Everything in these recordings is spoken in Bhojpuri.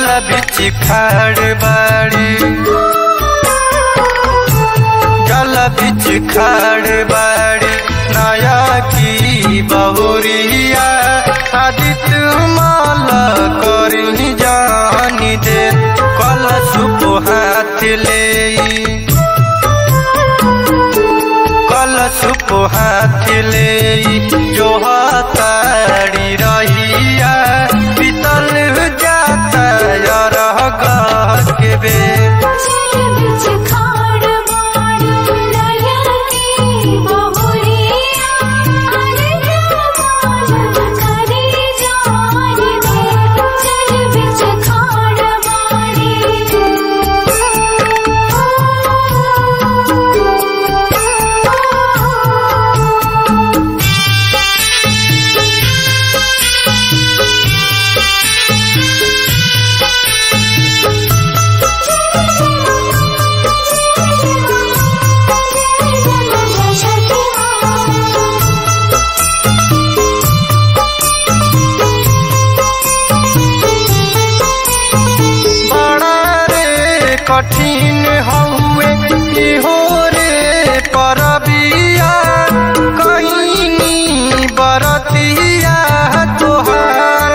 जल बिच खाड़ बाड़ी जल बिच खाड़ बाड़ी नया की बहुरिया आदित्य माल करी जानी दे कल सुप हाथ ले कल सुप हाथ ले जो तारी रहिया पितल जाता रह के बे चल बिच खाड़ बाड़ी नया की बहुरिया आदित्य माल करी जानी दे चल बिच खाड़ बाड़ी बड़ा रे कठिन हउए इहो रे परबिया कहीं बरतिया तोहार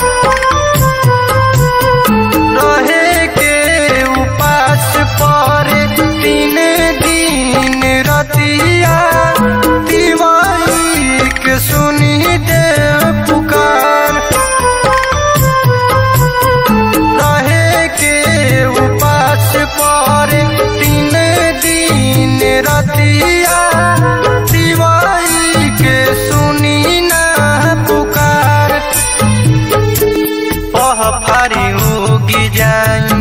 रहे के उपास पर तीन दिन रतिया दिवाई के सुनी दे पुकार रहे के उपास पर तीन दिन रतिया दिवाई के सुनी ना पुकार ओह फारी उगी जाई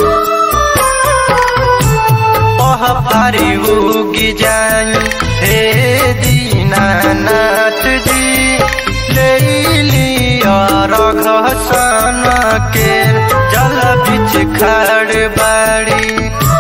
ओह फारी उगी जाई हे दीनानाथ जी ले लिया रघसन के जल बिच खड़ बाड़ी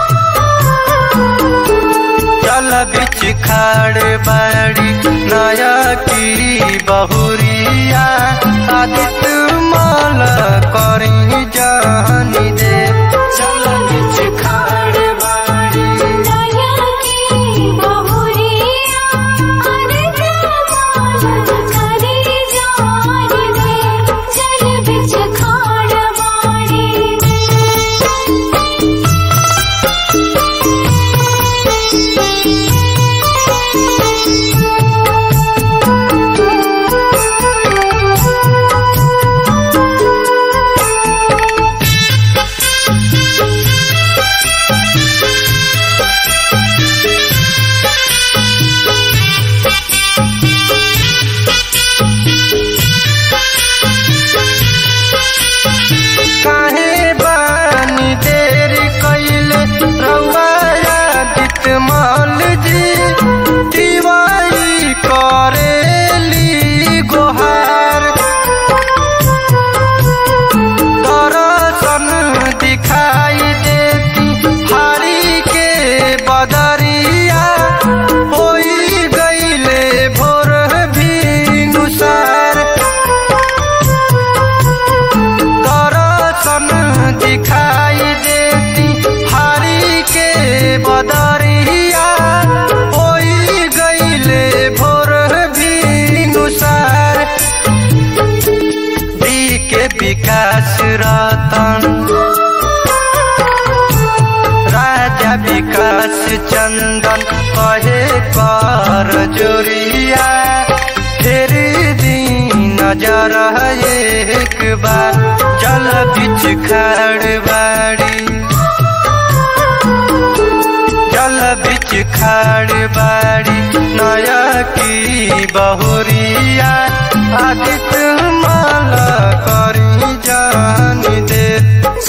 जल बिच खड़ बाड़ी नया की बहुरिया आदित्य माल करी जानी दे जल बिच खड़ बाड़ी नया की बहुरिया आदित्य माल करी जानी दे चल बिच खाड़ काहे बानी देर कैले रउआ दित माल जी दिवाई करेली गोहार दर्शन दिखाई देती हारी के बदरिया होई गईले भोर भी नुसार दर्शन दिखाई देती हारी के बदरिया होई गईले भोर भी नुसार दी के विकास रतन राजा विकास चंदन कहे कर जोरिया फिर दिन नजर एक बार जल बिच खड़ बाड़ी जल बिच खड़ बाड़ी नया की बहुरिया आदित्य माला करी जानी दे